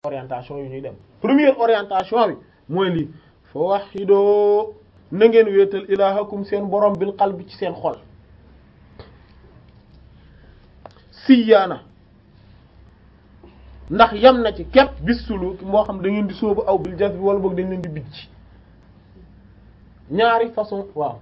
orientation yu ñuy dem première orientation bi mooy lii fa wahidoo na ngeen wéetal ilahakum seen borom bil qalbi ci seen xol siyaana ndax yam na ci képp bis sulu moo xam da ngeen di sóobu aw bil jazbi wala boog dañ leen di bijj ñaari façon waaw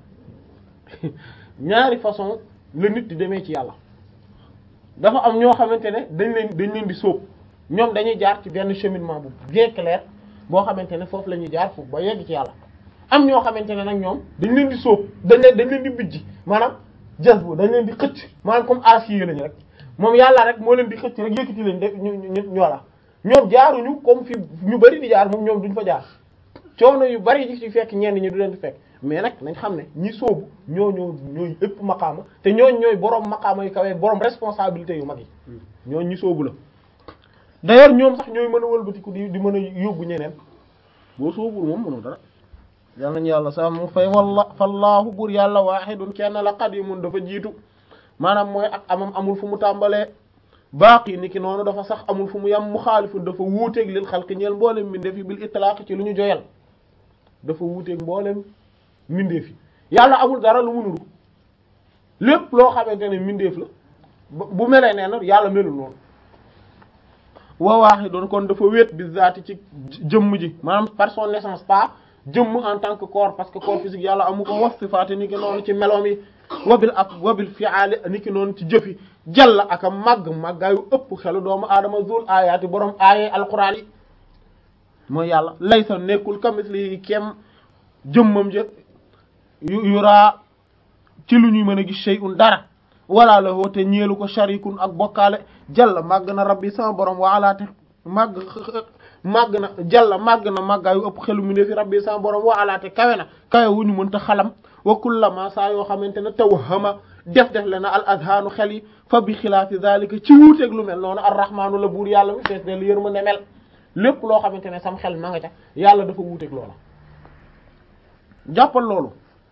ñaari façon la nit di demee ci yàlla dafa am ñoo xamante ne dañ leen dañ leen di sóob ñoom dañuy jaar ci benn cheminement bu bien clair boo xamante ne foofu la ñuy jaar foofu ba yegg ci yàlla am ñoo xamante ne nag ñoom dañ leen di sóob dañ leen dañ leen di bijji maanaam jazbu dañ leen di xëcc maanaam comme acier lañu rek moom yàlla rek moo leen di xëcc rek yëkkati leen def ñu ñu ñoola ñoom jaaruñu comme fi ñu bari di jaar moom ñoom duñ fa jaar coono yu bari yi ci fekk ñenn ñi du leen di fekk mais nag nañ xam ne ñi sóobu ñoo ñoo ñooy ëpp maqaama te ñooñ ñooy boroom maqaama yu kawee boroom responsabilité yu mag yi ñooñ ñi sóobu la d'ailleurs ñoom sax ñooy mën a wëlbatiku di di mën a yóbbu ñeneen boo sóobul moom mënul dara yal nañu yàlla sa mu fay walla fallaahu bur yàlla waahidun kenn la qadimun dafa jiitu maanaam mooy ak amam amul fu mu tàmbalee baaqi ni ki noonu dafa sax amul fu mu yam mu xaalifun dafa wuuteeg lil xalqi ñeel mboolem mbindeef yi bil itlaaq ci lu ñu joyal dafa wuuteeg mboolem mbindeef yi yàlla amul dara lu mu nuru lépp loo xamante ne mbindeef la bu melee nee na yàlla melul noonu wa waahidun kon dafa wéet bi zaati ci jëmm ji maanaam par son naissance pas jëmm en tant que corps parce que corps physique yàlla amu ko wax sifaati ni ki noonu ci meloom yi wabil ak wabil fi'aali ni ki noonu ci jëfi jalla aka màgg màggaayu ëpp xelu doomu aadama zul ayaati borom aaye alquran yi mooy yàlla laysa nekkul kamisli kem jëmmam ja yuraa ci lu ñuy mën a gis shay'un dara wala la woote ñeelu ko sharikun ak bokkaale jalla màgg na rabbi sama borom waalaate màgg màgg na jalla màgg na màggaayu ëpp xelu mu ne fi rabbi sama borom waalaate kawe na kawe wu ñu mënta xalam wa kullama saa yoo xamante ne tawhama def def le na al azhaanu xel yi fa bi xilaafi zalika ci wuuteeg lu mel noonu arrahmaanu la buur yàlla mi fees del yërmande mel lépp loo xamante ne sam xel ma nga ca yàlla dafa wuuteeg loola jàppal loolu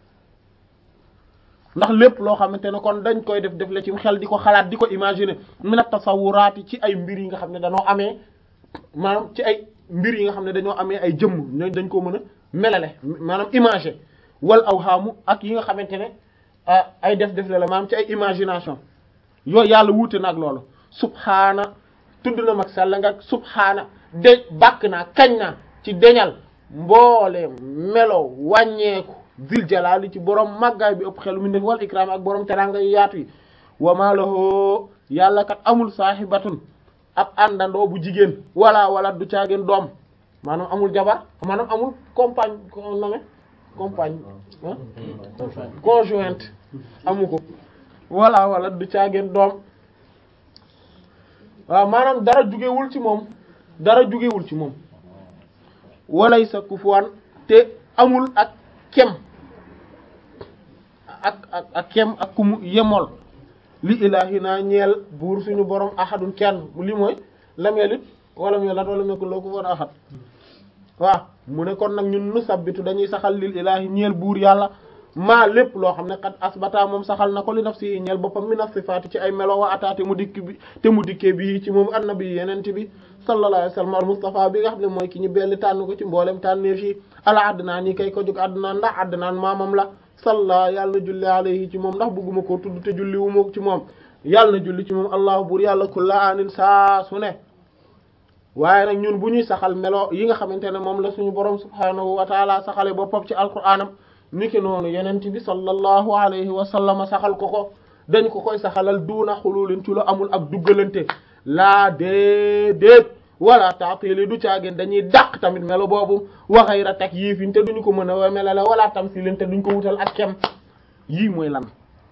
ndax lépp loo xamante ne kon dañ koy def def la ci xel di ko xalaat di ko imaginer minat tasawuraati ci ay mbir yi nga xam ne dañoo amee maanaam ci ay mbir yi nga xam ne dañoo amee ay jëmm ñooñ dañ ko mën a melale maanaam imager wal awhaamu ak yi nga xamante ne ay def def la la maanaam ci ay imagination yooyu yàlla wuute na ak loolu subhaana tudd na mag sell nga subhaana de bàkk naa kañ naa ci deñal mboole melo wàññeeku zil jalaali ci borom màggaay bi ëpp xelu mi def wal ikraam ak borom teranga yu yaatu yi wama lahu yàlla kat amul saahibatun ab àndandoo bu jigéen wala wala du caageen doom maanaam amul jabar maanaam amul compagne ko nommé compagne conjointe amu ko wala wala du caageen doom waaw maanaam dara jugewul ci moom dara jugewul ci moom walay sa kufuwan te amul ak kem ak ak ak kem ak ku mu yemool li ilahi naa ñeel buur suñu borom ahadun kenn li mooy lam yelit wala mu yelat wala nekkul loo ko woon ahad waaw mu ne kon nag ñun nu sabbitu dañuy saxal lil ilahi ñeel buur yàlla maa lépp loo xam ne kat asbata moom saxal na ko li nafsi ñeel boppam mi naf sifaati ci ay melo wa ataa te mu dikk bi te mu dikkee bi ci moom annabi yenent bi sallallahu alayhi wa sallam al mustafa bi nga xam ne mooy ki ñu belli tànn ko ci mboolem tànneef yi ala addnaan yi kay ko jóg addnaan ndax addnaan maamam la salla yàlla na julli alayhi ci moom ndax bëgguma koo tudd te julli wu ma ci moom yàlla na julli ci moom allahu buur yàlla kulla anin saa su ne waaye nag ñun bu ñuy saxal melo yi nga xamante ne moom la suñu borom subhaanahu wa taala saxale boppam ci alquraanam niki noonu yenent bi sallallahu alayhi wa sallam saxal ko ko dañ ko koy saxalal duuna xululin ci lu amul ak duggalante laa déedéet wala taatili du caageen dañuy dàq tamit melo boobu waxayra teg yiifin te duñu ko mën a melale wala tamsilin te duñ ko wutal ak kem yii mooy lan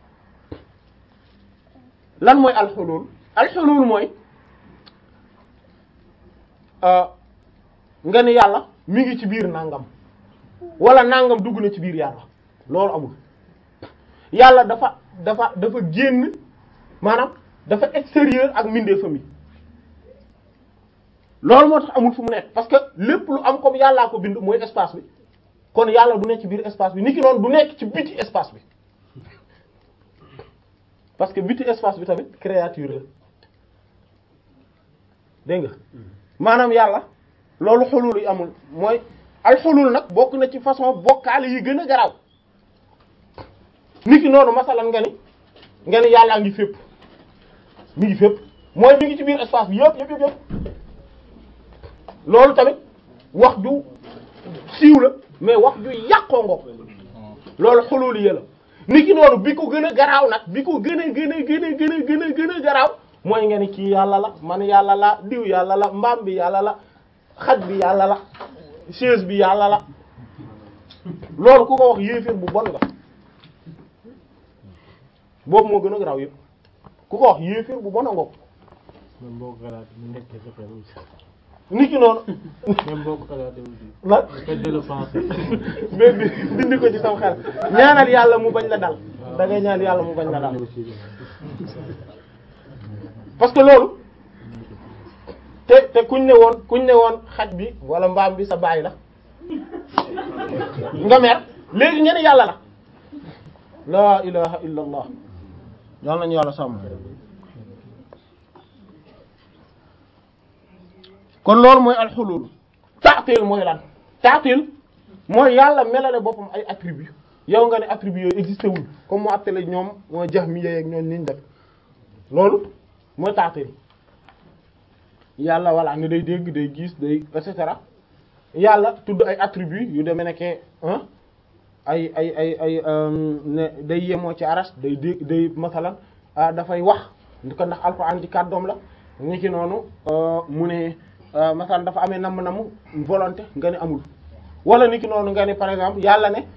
lan mooy alxulul alxulul mooy nga ni yàlla mi ngi ci biir nangam wala nangam dugg na ci biir yàlla loolu amul yàlla dafa dafa dafa génn maanaam dafa extérieur ak mbindeefam yi loolu moo tax amul fu mu nekk parce que lépp lu am comme yàllaa ko bind mooy espace bi kon yàlla du nekk ci biir espace bi ni ki noonu du nekk ci biti espace bi parce que biti espace bi tamit créature la dégg nga maanaam yàlla loolu xulul yi amul mooy al xulul nag bokk na ci façon bokkaale yi gën a garaaw niki noonu masalan nga ni nga ni yàllaa ngi fépp mi ngi fépp mooy mi ngi ci biir espace bi yëpp yëpp yëpp yëpp loolu tamit wax ju siiw la mais wax ju yàqoo ngo loolu xulul yi la niki noonu bi ko gën a garaaw nag bi ko gën a gën a gën a gën a gën a gën a garaaw mooy nga ni kii yàlla la man yàlla la diw yàlla la mbaam bi yàlla la xaj bi yàlla la chaise bi yàlla la loolu ku ko wax yéeféer bu bon nga boobu moo gën a garaaw yëpp ku ko wax yéeféer bu bon a ngoog même boo ko xalaatee mu nekk sa xel aussi. niki noonu même boo ko xalaatee aussi. la faites de le penser. mais bi dindi ko ci sam xel ñaanal yàlla mu bañ la dal da ngay ñaan yàlla mu bañ la dal parce que loolu te te kuñ ne woon kuñ ne woon xaj bi wala mbaam bi sa baay la nga mer léegi ngeen yàlla la laa ilaha illa allah yàlla nañu yàlla sàmm kon loolu mooy alxulul taatil mooy lan taatil mooy yàlla melale boppam ay attributs yow nga ne attributs yooyu existé wuñ comme mu attale ñoom mooy jax mi yeeg ñoom niñ def loolu mooy taatil yàlla walla ni day dégg day gis day et cetera yàlla tudd ay attributs yu demee nekke ay ay ay ay ne day yemoo ci aras day dégg day masalan dafay wax ko ndax alxuraan ci kàddoom la ni ki noonu mu ne masalan dafa amee namm-namm volonté nga ne amul wala ni ki noonu nga ne par exemple yàlla ne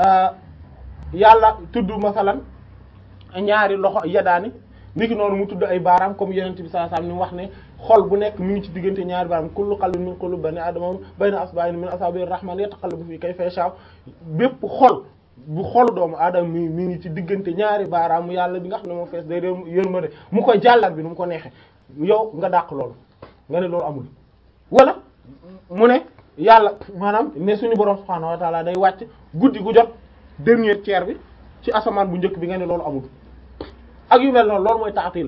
yàlla tudd masalan ñaari loxo yadaani ni ki noonu mu tudd ay baaraam comme yenent bi sallallahu alayhi wasallam ni mu wax ne xol bu nekk mi ngi ci diggante ñaari baaraam kullu qalbin min qulubi bani adama bayna asba'in min asabi'ir rahman yataqallabu fi kayfa yasha bépp xol bu xolu doomu aadama mi mi ngi ci diggante ñaari baaraamu yàlla bi nga xam ne moo fees day dee yërmande mu koy jàllar bi nu mu ko neexee yow nga dàq loolu nga ne loolu amul wala mu ne yàlla maanaam ne suñu borom subhaanahu wa ta'ala day wàcc guddi gu jot dernier tiers bi ci asamaan bu njëkk bi nga ne loolu amul ak yu mel noonu loolu mooy taatil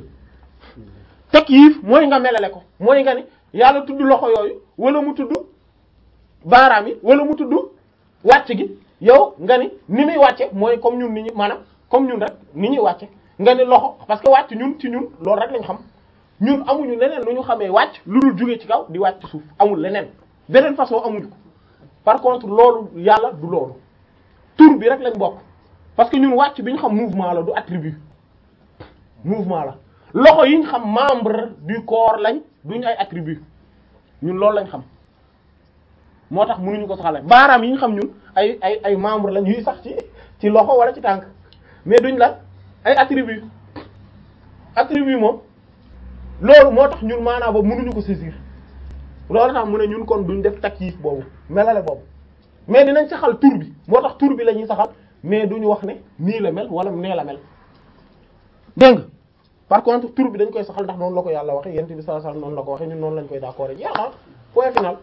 takyif mooy nga melale ko mooy nga ni yàlla tudd loxo yooyu wala mu tudd baaraam yi wala mu tudd wàcc gi yow nga ni ni muy wàcce mooy comme ñun ni ñu maanaam comme ñun rek ni ñuy wàcce nga ni loxo parce que wàcc ñun ci ñun loolu rek lañ xam ñun amuñu leneen lu ñu xamee wàcc lu dul jóge ci kaw di wàcc ci suuf amul leneen beneen façon amuñu ko par contre loolu yàlla du loolu tur bi rek lañ bokk parce que ñun wàcc bi ñu xam mouvement la du attribut mouvement la loxo yi ñu xam membre du corps lañ duñu ay attribut ñun loolu lañ xam moo tax mënuñu ko saxale baaraam yi ñu xam ñun ay ay ay membre lañ yuy sax ci ci loxo wala ci tànk mais duñ la ay attribut attribut moom loolu moo tax ñun maanaam boobu mënuñu ko saisir loolu tax mu ne ñun kon duñ def takyif boobu melale boobu mais dinañ saxal tur bi moo tax tur bi la ñuy saxal mais duñu wax ne nii la mel wala nee la mel dégg nga par contre tur bi dañ koy saxal ndax noonu la ko yàlla waxe yent bi sallallahu alayhi wasallam noonu la ko waxe ñun noonu lañ koy d'accord jeex na point final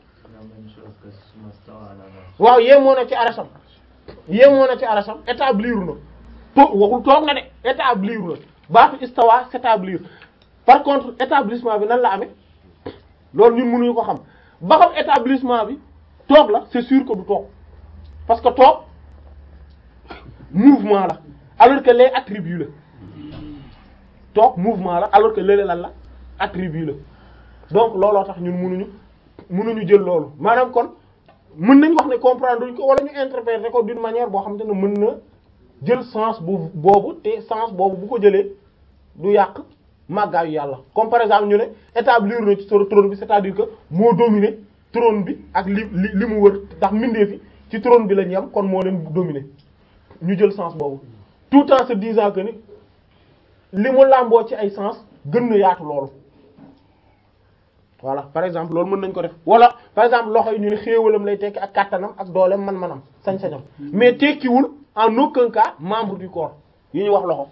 waaw yéemoo na ci arasam yéemoo na ci arasam établir na to waxul toog na de établir na baatu istawa s'établir par contre établissement bi nan la amee loolu ñun mënuñu ko xam ba xam établissement bi toog la c'est sûr que du toog parce que toog mouvement la alors que les attributs la toog mouvement la alors que léeg lan la attribut la donc looloo tax ñun mënuñu mënuñu jël loolu maanaam kon mën nañ wax ne comprendre duñ ko wala ñu interpréter ko d'une manière boo xamante ne mën na jël sens bu boobu te sens boobu bu ko jëlee du yàq màggaayu yàlla comme par exemple ñu ne établir na ci trône bi c'est-à-dire que moo dominer trône bi ak li li li mu wër ndax mbindeef fi ci trône bi lañ yem kon moo leen dominer ñu jël sens boobu tout en se disant que ni li mu làmboo ci ay sens gën na yaatu loolu voilà par exemple loolu mën nañ ko def wala par exemple loxo yi ñu ne xéewalam lay tekki ak kàttanam ak dooleem man-manam sañ-sañam mais tekkiwul en aucun cas membre du corps yi ñuy wax loxo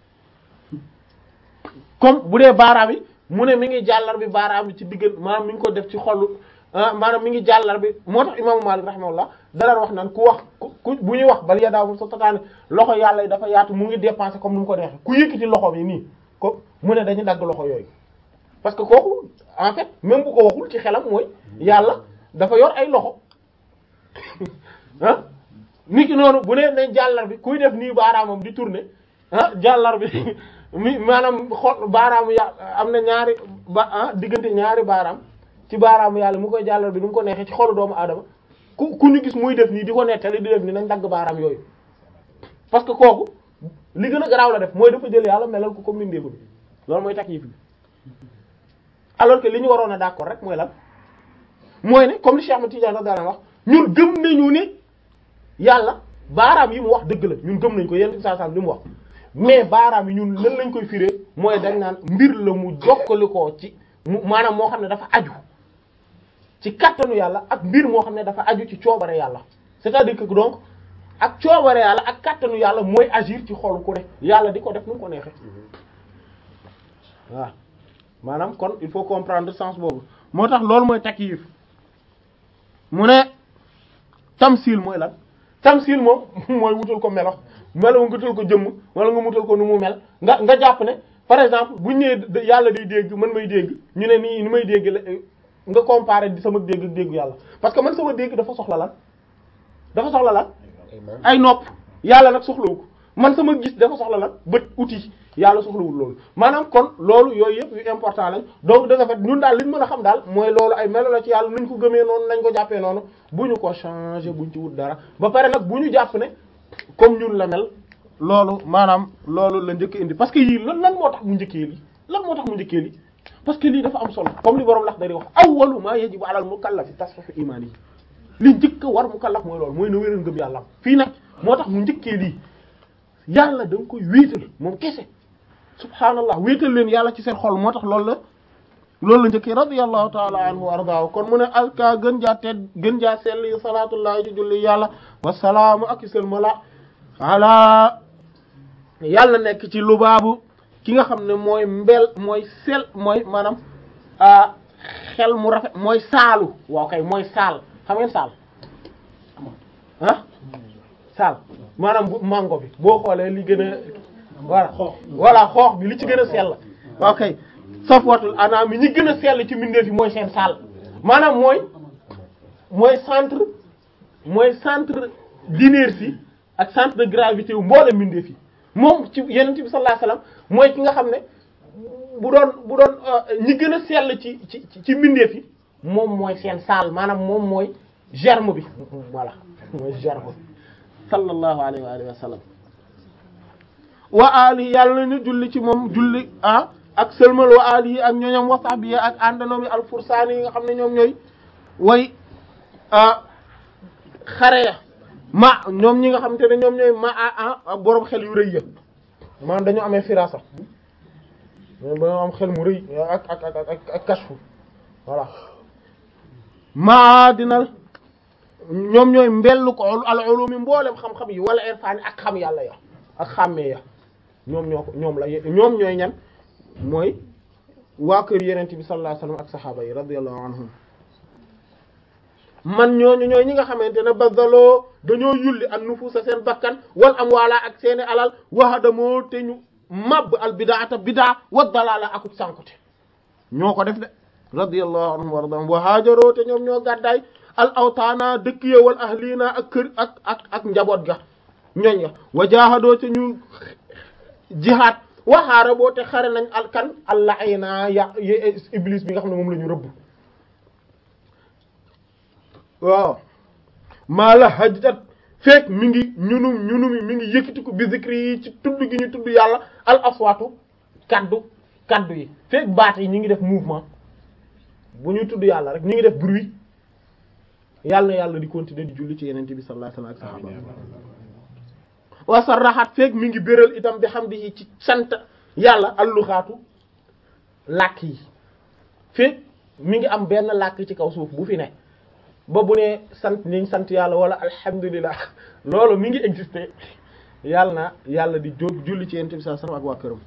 comme bu dee baaraam yi mu ne mi ngi jàllar bi baaraam bi ci diggal maanaam mi ngi ko def ci xolu maanaam mi ngi jàllar bi moo tax imaamu Maalik rahimahullah dara wax naan ku wax ku bu ñuy wax bal yadaahu sa tataane loxo yàlla yi dafa yaatu mu ngi dépenser comme ni mu ko neexee ku yëkkati loxo bi nii ko mu ne dañu dagg loxo yooyu parce que kooku en fait même bu ko waxul ci xelam mooy yàlla dafa yor ay loxo ah nit ki noonu bu nee ne jàllar bi kuy def nii baaraamam di tourner ah jàllar bi mi maanaam xol baaraamu ya am na ñaari ba ah diggante ñaari baaraam ci baaraamu yàlla mu koy jàllar bi nu mu ko neexee ci xolu doomu aadama ku ku ñu gis muy def nii di ko nettali di def nii nañ dagg baaraam yooyu parce que kooku li gën a garaaw la def mooy dafa jël yàlla melal ko comme mindeefu bi loolu mooy takyif bi alors que li ñu waroon a d'accord rek mooy lan mooy ne comme li Cheikh Ahmed Tidiane radiyallahu anhu wax ñun gëm nañu ne yàlla baaraam yi mu wax dëgg la ñun gëm nañ ko yenn saa saa li mu wax mais baaraam yi ñun lan lañ koy firé mooy dañ naan mbir la mu jokkali ko ci mu maanaam moo xam ne dafa aju ci kattanu yàlla ak mbir moo xam ne dafa aju ci coobare yàlla c'est-à-dire que donc ak coobare yàlla ak kattanu yàlla mooy agir ci xolu ku ne yàlla di ko def nu mu ko neexee waaw maanaam kon il faut comprendre sens boobu moo tax loolu mooy takyif mu ne tamsil mooy lan tamsil moom mooy wutal ko melo melo nga wutal ko jëmm wala nga wutal ko nu mu mel nga nga jàpp ne par exemple bu ñu nee yàlla day dégg man may dégg ñu ne nii ni may dégg la nga comparer di sama dégg dégg yàlla parce que man sama dégg dafa soxla lan dafa soxla lan ay nopp yàlla nag soxlawu ko man sama gis dafa soxla lan bët outil yàlla soxlawul loolu maanaam kon loolu yooyu yëpp yu important lañ donc de ce fait ñun daal li ñu mën a xam daal mooy loolu ay melo la ci yàlla nuñ ko gëmee noonu nañ ko jàppee noonu bu ñu ko changer buñ ci wut dara ba pare nag bu ñu jàpp ne comme ñun la mel loolu maanaam loolu la njëkk indi parce que yii lan lan moo tax mu njëkkee lii lan moo tax mu njëkkee lii parce que lii dafa am solo comme li borom lax dari wax awwalu ma yajibu alal mukallafi tasfihu imaani yi li njëkk a war mukallaf mooy loolu mooy na wéral ngëm yàlla fii nag moo tax mu njëkkee lii yàlla da nga koy wéetal moom kese subhaanallah wéetal leen yàlla ci seen xol moo tax loolu la loolu la njëkkee radiyallahu taala anhu wa ardaahu kon mu ne alka gën jaa tedd gën jaa selli salaatullahi ci julli yàlla wasalaamu ak sëlmala ala yàlla nekk ci lubaabu ki nga xam ne mooy mbel mooy sel mooy maanaam xel mu rafet mooy saalu waaw kay mooy saal xam ngeen saal ah saal maanaam bu mango bi boo xoolee li gën a voilà voilà xoox bi li ci gën a sell ok safwatul anaam mi ñi gën a sell ci mbindeef yi mooy seen saal maanaam mooy mooy centre mooy centre d'inertie ak centre de gravité wu mboole mbindeef yi moom ci yenent bi sallallahu alayhi wasallam mooy ki nga xam ne bu doon bu doon ñi gën a sell ci ci ci mbindeef yi moom mooy seen saal maanaam moom mooy germe bi voilà mooy germe bi sallallahu alayhi wa alihi wa sallam wa ali yàlla na julli ci moom julli ah ak sëlmal wa ali yi ak ñooñam wa sahbi ak àndanoom yi alfursaani yi nga xam ne ñoom ñooy way xare ya ma ñoom ñi nga xam te ne ñoom ñooy ma ah boroom xel yu rëy ya maanaam dañoo amee firasa dañoo am xel mu rëy ak ak ak ak ak kashfu voilà maa dina ñoom ñooy mbellu ko al ulumi mboolem xam-xam yi wala irfaan ak xam yàlla ya ak xàmmee ya ñoom ñoo ko ñoom la ñoom ñooy ñan mooy waa kër yenente bi sallallahu alayhi wasallam ak saxaaba yi radiyallahu anhum man ñooñu ñooy ñi nga xamante ne bazaloo dañoo yulli an nufusa seen bakkan wal amwaala ak seeni alal waxadamoo te ñu mabb al bidaata bidaa wa dalaala akub sànkute ñoo ko def de radiyallahu anhum wa radahum wa haajaroo te ñoom ñoo gàddaay al awtaana dëkk ya wal ahliina ak kër ak ak ak njaboot ga ñooñ nga wa jaahadoo te ñu jihaad wa haaraboo te xare nañ al kan al la'ina ya iblis bi nga xam ne moom la ñu rëbb waaw maa la hajjat fekk mi ngi ñunum ñunumi mi ngi yëkkatiku bi zikri yi ci tudd gi ñu tudd yàlla al aswaatu kaddu kaddu yi fekk baat yi ñu ngi def mouvement bu ñu tudd yàlla rek ñu ngi def bruit yàlla na yàlla di continuer di julli ci yenente bi sallallahu alayhi wasallam ak sahaba wa sarraxat fekk mi ngi béral itam bi hamdihi ci sant yàlla alluxaatu làkk yi fekk mi ngi am benn làkk ci kaw suuf bu fi ne ba bu ne sant niñ sant yàlla wala alhamdulilah loolu mi ngi exister yàlla na yàlla di jóg julli ci yenente bi sallallahu alayhi wasallam ak waa këram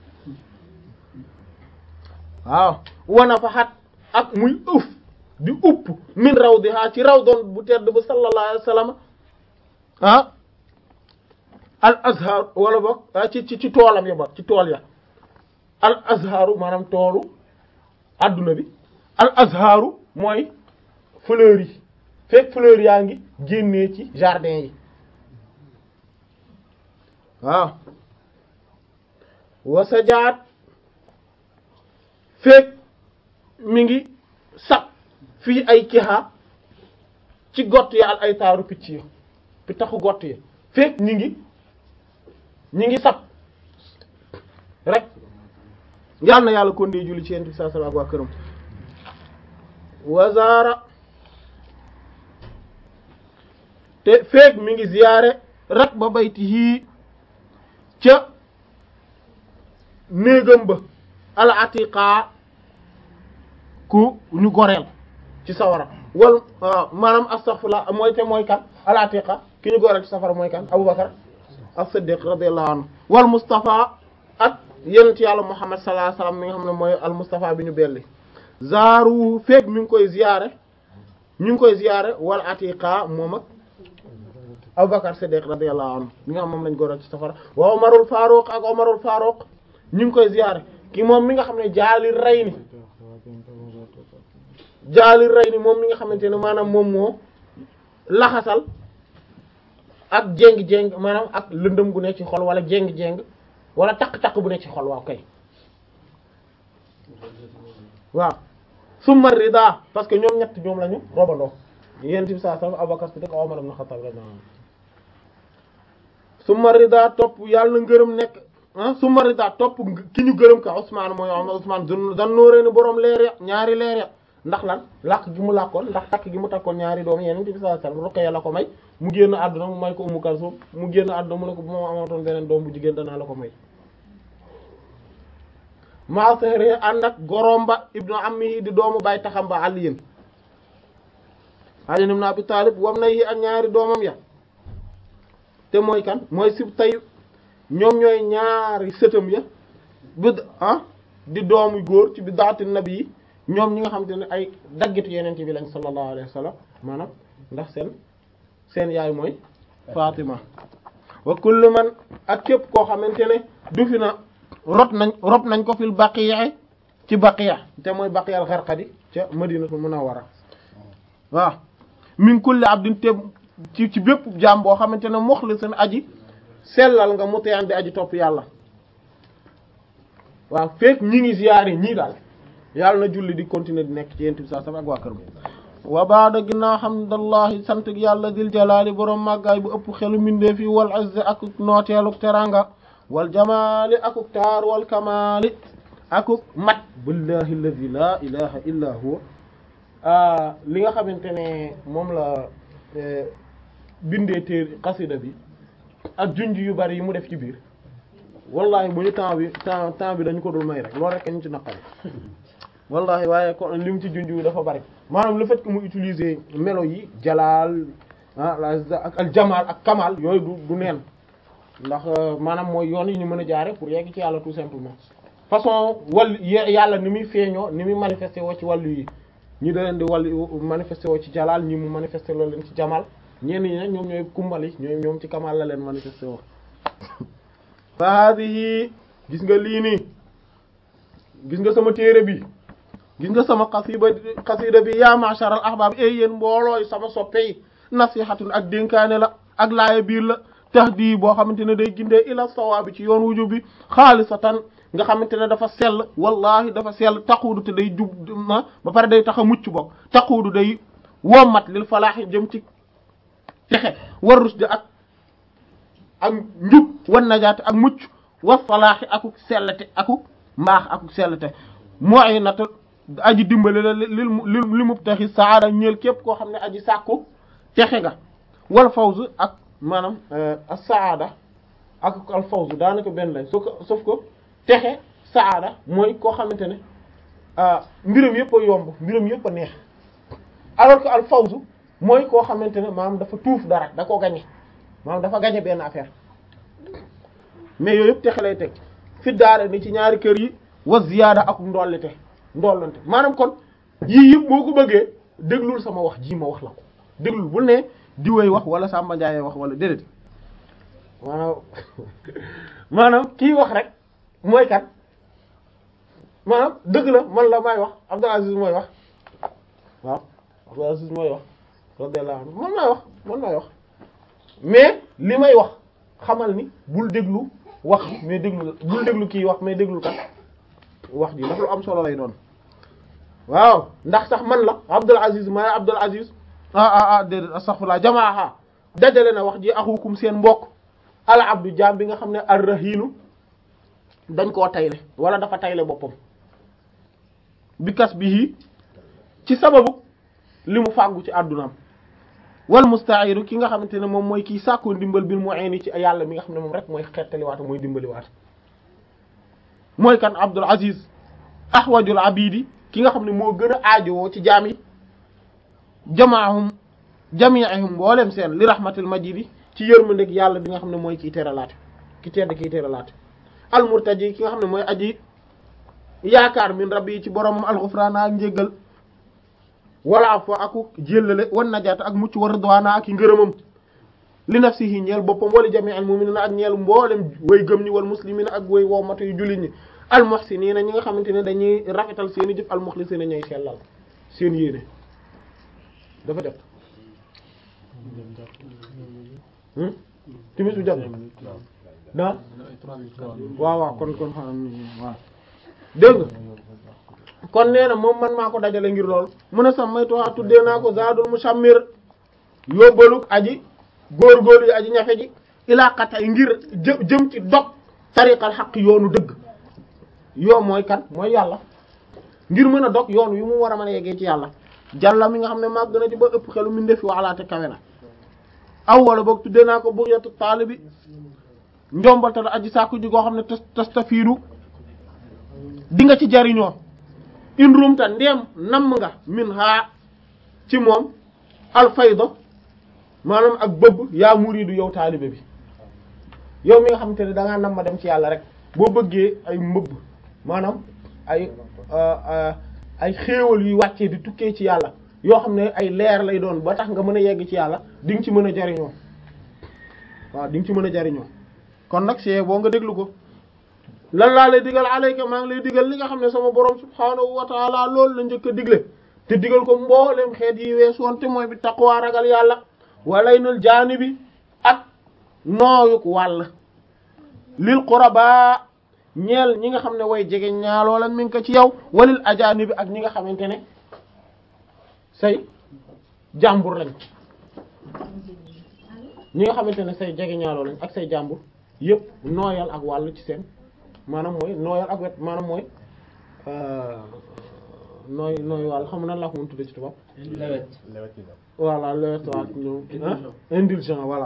waaw wana fa xat ak muy ëf di upp min raw di haa ci raw doon bu tedd ba sallallahu alayhi wasallam ah al azhar wala boog ci ci ci toolam ya boog ci tool ya al azharu maanaam toolu adduna bi al azharu mooy fleurs yi fekk fleurs yaa ngi génnee ci jardin yi waaw wasajaat fekk mi ngi sab fii ay kiha ci gott ya al ay taaru picc yi pi taxu gott yi fekk ñi ngi ñi ngi sab rek yal na yàlla kon dee julli ci yent bi sallallahu alayhi wasallam ak waa këram wazaara te feek mi ngi ziyaare rek ba bayti yii ca néegam ba al atiqa ku ñu goreel ci sawara wal maanaam astaghfirullah mooy te mooy kan al atiqa ki ñu goreel ci safara mooy kan Abubakar as-Siddiq radiyallahu anhu wal Mustafa ak yonent yàlla Muhammad sallallahu alayhi wasallam mi nga xam ne mooy al Mustafa bi ñu belli zaaru feek mi ngi koy ziyaare ñu ngi koy ziyaare wal atiqa moom ak Abubakar Siddiq radiyallahu anhu mi nga xam moom lañ góoral ci safara wa Umarul Faruq ak Umarul Faruq ñu ngi koy ziyaare ki moom mi nga xam ne jaali rey ni jaali rey ni moom mi nga xamante ne maanaam moom moo laxasal ak jéng-jéng maanaam ak lëndëm gu nekk ci xol wala jéng-jéng wala takk-takk bu nekk ci xol waaw kay waaw summa rida parce que ñoom ñett ñoom lañu robandoo yent bi saa sallam Abubakar Siddiq Umar ibn Khattab radiyallahu anhu summa rida topp yàlla na ngërëm nekk ah summa rida topp ki ñu gërëm ka Usmaan mooy Usmaan dan nóoree ni boroom leer ya ñaari leer ya ndax lan làkk gi mu làkkoon ndax takk gi mu takkoon ñaari doom yeneen bi sallallahu alayhi wasallam Ruqayya la ko may mu génn àdduna mu may ko Ummu Kalsum mu génn àdduna mu ne ko bu ma amatoon beneen doom bu jigéen danaa la ko may maa sehre ànd ak goromba ibnu ammihi di doomu bay taxam ba aliyin Ali ibn Abi Talib wam na yi ak ñaari doomam ya te mooy kan mooy sib tay ñoom ñooy ñaari sëtam ya bid ah di doomu góor ci bi daati nabi yi ñoom ñi nga xam te ne ay daggitu yeneen bi lañ sallallahu alayhi wa sallam maanaam ndax seen seen yaay mooy Fatima wa kullu man ak képp koo xamante ne du fi na rot nañ rot nañ ko fil baqiya ci baqiya te mooy baqiyal Gharqadi ca Madinatul Munawwara waaw min kulli abdin te ci ci bépp jaam boo xamante ne mukhlisan aji sellal nga mutiyaan di aji topp yàlla waaw fekk ñi ngi ziyaare ñii daal yàlla na julli di continuer di nekk ci yent bi saa sama ak waa kër wa baada ginnaaw hamdallahi sant yàlla dil jalaali boroom màggaay bu ëpp xelu mindee fi wal azzi akuk nooteeluk teranga wal jamaali akuk taar wal kamaali akuk mat billahi alladi la ilaha illa huwa li nga xamante ne moom la bindee téer xasida bi ak junj yu bari yi mu def ci biir wallahi bu ñu temps bi temps temps bi dañu ko dul may rek loolu rek ñu ci naqari wallahi waaye kon li mu ci junj yu dafa bari maanaam le fait que mu utiliser melo yi jalaal ah ak al jamaal ak kamal yooyu du du neen ndax maanaam mooy yoon yi ñu mën a jaare pour yegg ci yàlla tout simplement façon wàll yàlla ni muy feeñoo ni muy manifesté woo ci wàllu yi ñi da leen di wàllu manifesté woo ci jalaal ñi mu manifesté loo leen ci jamal ñenn ñi nag ñoom ñooy kumbali ñooy ñoom ci kamal la leen manifesté woo fa hadihi gis nga lii nii gis nga sama téere bi gis nga sama xasida xasida bi yaa ma'shar al ahbab ay yéen mboolooy sama soppe yi nasihatun ak dénkaane la ak laaya biir la tahdi boo xamante ne day gindee ila sawaabi ci yoon wujub bi xaalisatan nga xamante ne dafa sell wallahi dafa sell taquudu te day jub ma ba pare day tax a mucc bokk taquudu day wommat lil falaaxi jëm ci texe war rusde ak ak njub wan najaate ak mucc wa falaaxi akuk sellate akuk mbaax akuk sellate mooy nata aji dimbali la lil lil li mu taxi saada ñeel képp koo xam ne aji sàkku texe nga wal fawz ak maanaam as-saada ak al fawz daanaka benn lañ sauf que sauf que texe saada mooy koo xamante ne mbiram yëpp a yomb mbiram yëpp a neex alors que al fawz mooy koo xamante ne maanaam dafa tuuf dara da koo gañe maanaam dafa gañe benn affaire mais yooyu yëpp texe lay teg fi daara ni ci ñaari kër yi wa ziyaada ak ndollite ndollante maanaam kon yii yëpp boo ko bëggee déglul sama wax ji ma wax la ko déglul bul ne diwee wax wala Samba Ndiaye wax wala déedéet maanaam maanaam kii wax rek mooy kat maanaam dëgg la man la may wax Abdul Aziz mooy wax waaw Abdul Aziz mooy wax radiyallahu anhu man may wax man may wax mais li may wax xamal ni bul déglu wax mais déglu bul déglu kii wax mais déglu kat wax ji ndax lu am solo lay doon waaw ndax sax man la Abdul Aziz maay Abdul Aziz ah ah ah déedéet astaghfirullah jamaaha dajale na wax ji axukum seen mbokk al abdu jaam bi nga xam ne ar-rahiinu dañ koo tayle wala dafa tayle boppam bi kas bihi ci sababu li mu fàggu ci àddunaam wal musta'iru ki nga xamante ne moom mooy kii sàkkoo ndimbal bil mu'ini ci yàlla mi nga xam ne moom rek mooy xettaliwaata mooy dimbaliwaata mooy kan Abdul Aziz ahwajul abidi ki nga xam ne moo gën a aajowoo ci jaam yi jamaahum jami'ihum mboolem seen li rahmatil majidi ci yërmandeg yàlla bi nga xam ne mooy kiy teralaate ki tedd kiy teralaate al murtaji ki nga xam ne mooy aji yaakaar min rabbi yi ci boromam alxufraana ak njéggal wala fo aku jéllale wan najaata ak mucc wa ridwaana ak i ngërëmam li nafsihi ñeel boppam wala jami'al mu'minina ak ñeel mboolem way gëm ñi wal muslimina ak way wommatu yu jullit ñi al muhsinina ñi nga xamante ne dañuy rafetal seen i jëf al mukhlisina ñooy sellal seen yéene dafa jot timis bu jot na waaw waaw kon kon xam waaw dégg nga kon nee na moom man maa ko dajale ngir lool mu ne sax maytuwaa tuddee naa ko zaadul musammir yóbbaluk aji góorgóorlu yi aji ñafe ji ilaa qat'i ngir jë jëm ci dog tariqal xaq yoonu dëgg yoo mooy kan mooy yàlla ngir mën a dog yoon wi mu war a mën a yeggee ci yàlla jàlla mi nga xam ne màgg na ci ba ëpp xelu mi ndefi waxalaate kawe na aw wala boog tuddee naa ko bugyatu taalibi njombaltal aji sàkku ji goo xam ne tas tastafiidu di nga ci jariñoo in rumta ndeem namm nga min haa ci moom alfayda maanaam ak bëbb yaa muridu yow taalibe bi yow mi nga xamante ne da ngaa nam ma dem ci yàlla rek boo bëggee ay mbëbb maanaam ay ay xéewal yuy wàccee di tukkee ci yàlla yoo xam ne ay leer lay doon ba tax nga mën a yegg ci yàlla di nga ci mën a jariñoo waaw di nga ci mën a jariñoo kon nag see boo nga déglu ko lan laa lay digal alayka maa ngi lay digal li nga xam ne sama borom subhaanahu wa taala loolu la njëkk a digle te digal ko mboolem xeet yi weesu woon te mooy bi taqwa ragal yàlla walay nal jaani bi ak nooyuk wàll lil quraba ñeel ñi nga xam ne way jege ñaaloo la mi ngi ko ci yow walil ajaani bi ak ñi nga xamante ne say jàmbur lañ ñi nga xamante ne say jege ñaaloo lañ ak say jàmbur yëpp nooyal ak wàll ci seen maanaam mooy nooyal ak wet maanaam mooy nooy nooy wàll xam nan laa ko mën tudde ci tubaab lewet voilà lewet waa ñoom indulgent voilà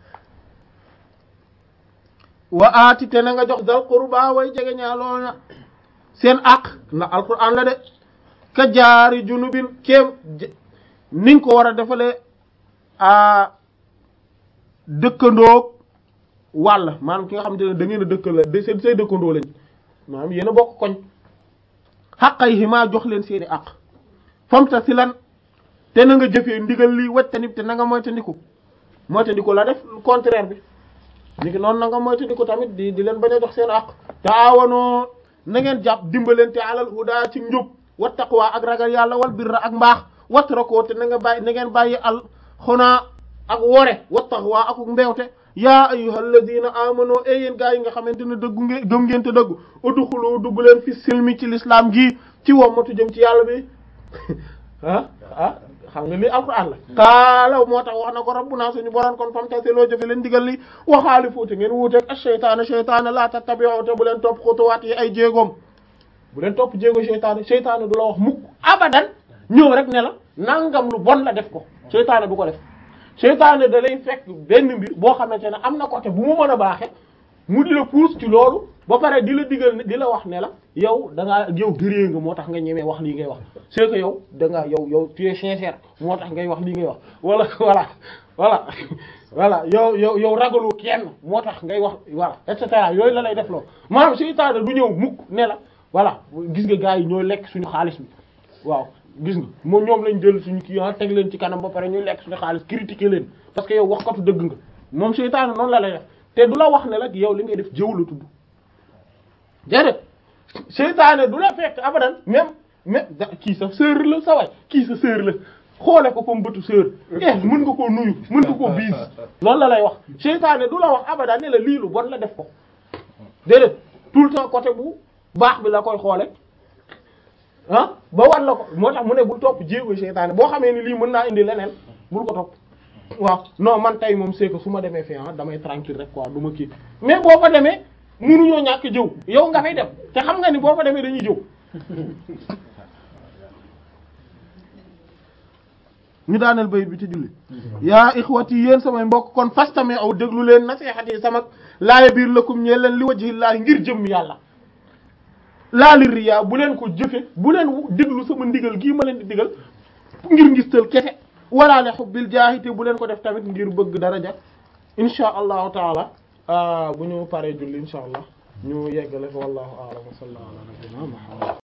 wa aati te na nga jox dal qurba way jege ñaaloo na seen àq ndax alquran la de ka jaari junubin kéem ni nga ko war a defalee a dëkkandoo wàll maanaam ki nga xamante ne da ngeen a dëkk la de seen say dëkkandoo lañ maanaam yéen a bokk koñ xaqay yi maa jox leen seeni àq famta si lan te na nga jëfee ndigal lii wactanib te na nga moytandiku moytandiku la def contraire bi ni ki noonu na nga moytandiku tamit di di leen bañ a jox seen àq taawanoo na ngeen jàpp dimbalante alal huda ci njub wa taqwa ak ragal yàlla wal birra ak mbaax watrakoo te na nga bàyyi na ngeen bàyyi al xunaa ak wore wa taqwa ak mbewte yaa ayyuhal ladina amano e yéen gaa yi nga xamante ne dëggu ngeen gëm ngeen te dëggu udxulu dugg leen fi silmi ci l'islam gi ci wommatu jëm ci yàlla bi ah ah xam nga lii alquran la qaala moo tax wax na ko rabbuna suñu borom kon fam tase loo jëfe leen digal li waxaali fuuti ngeen wuuteeg ak sheytaane sheytaane laa tattabi'u te bu leen topp xutuwaat yi ay jéegoom bu leen topp jéego sheytaane sheytaane du la wax mukk abadan ñëw rek ne la nangam lu bon la def ko sheytaane du ko def seytaane da lay fekk benn mbir boo xamante ne am na côté bu mu mën a baaxe mu di la pousse ci loolu ba pare di la digal ne di la wax ne la yow da ngaa yow gëree nga moo tax nga ñemee wax lii ngay wax c'est que yow da ngaa yow yow tu es sincère moo tax ngay wax lii ngay wax wala voilà voilà voilà yow yow yow ragalu kenn moo tax ngay wax voilà et cetera yooyu la lay def loolu maanaam seytaane du ñëw mukk ne la voilà gis nga gars yi ñooy lekk suñu xaalis bi waaw gis nga moom ñoom lañ jël suñu kii teg leen ci kanam ba pare ñu lekk suñu xaalis critiquer leen parce que yow waxkatu dëgg nga moom seytaane noonu la lay def te du la wax ne la yow li ngay def jëw la tudd déedéet seytaane du la fekk abadan même même da kii sa sœur la sa way kii sa sœur la xoole ko comme bëtu sœur eh mën nga koo nuyu mën nga koo biis loolu la lay wax seytaane du la wax abadan ne la lii lu bon la def ko déedéet tout le temps côté bu baax bi la koy xoole ah ba war la ko moo tax mu ne bul topp jéego seytaane boo xamee ni lii mën naa indi leneen bul ko topp waaw non man tey moom c'est que su ma demee fi ah damay tranquille rek quoi du ma kii mais boo fa demee munuñoo ñàkk jëw yow nga fay dem te xam nga ni boo fa demee dañuy jëw ñu daaneel bayit bi ci julli yaa ixwati yéen samay mbokk kon fastame aw déglu leen nasihat yi sama laaya biir lakum ñee leen li wajhillaahi ngir jëm yàlla laali riyaa bu leen ko jëfe bu leen déglu sama ndigal gii ma leen di digal ngir ngistal kese wala li hubbil jaahi te bu leen ko def tamit ngir bëgg daraja insha allahu taala bu ñu paree julli insha allah ñu yeggale ko wallahu a'lam wa sallallahu ala nabiyyina muhammad